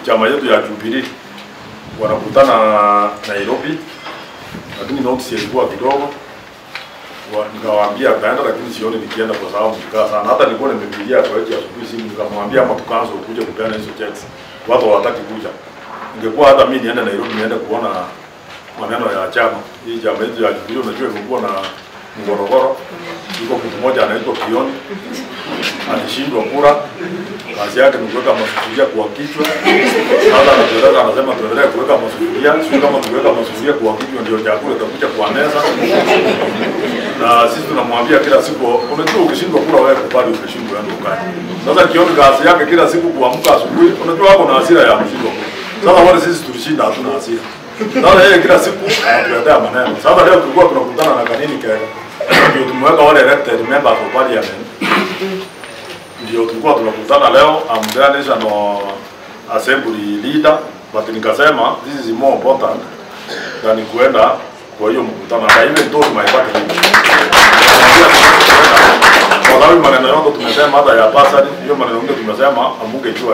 chama yetu ya Jubilee wanakutana Nairobi, lakini notice ilikuwa kidogo Wa- nikawaambia kaenda, lakini sioni nikienda kwa sababu nikaa sana. Hata nilikuwa nimepigia kwa hiyo asubuhi simu nikamwambia ama tukaanza kuja kupeana hizo checks, watu hawataki kuja. Ingekuwa hata mimi niende Nairobi niende kuona maneno ya chama hii chama yetu ya Jubilee, unajua imekuwa na mgorogoro. Yuko mtu mmoja anaitwa Kioni alishindwa kura, kazi yake ni kuweka masufuria kwa kichwa. Sasa anatueleza anasema tuendelee kuweka masufuria, sio kama tuweka masufuria kwa kichwa ndio chakula itakuja kwa meza. Na sisi tunamwambia kila siku, unajua ukishindwa kura wewe kubali umeshindwa yani ukae. Sasa Kioni kazi yake kila siku kuamka asubuhi, unajua wako na hasira ya kushindwa kura. Sasa wale sisi tulishinda hatuna hasira. Sasa yeye kila siku anatuletea maneno. Sasa leo tulikuwa tunakutana na kanini kega. Ndio tumeweka wale elected members of parliament ndio tulikuwa tunakutana leo. I'm the national assembly leader, but nikasema this is more important than kuenda kwa hiyo mkutano. Na even told my party kwa sababu maneno yote tumesema, hata ya basari, hiyo maneno yote tumesema, amungejua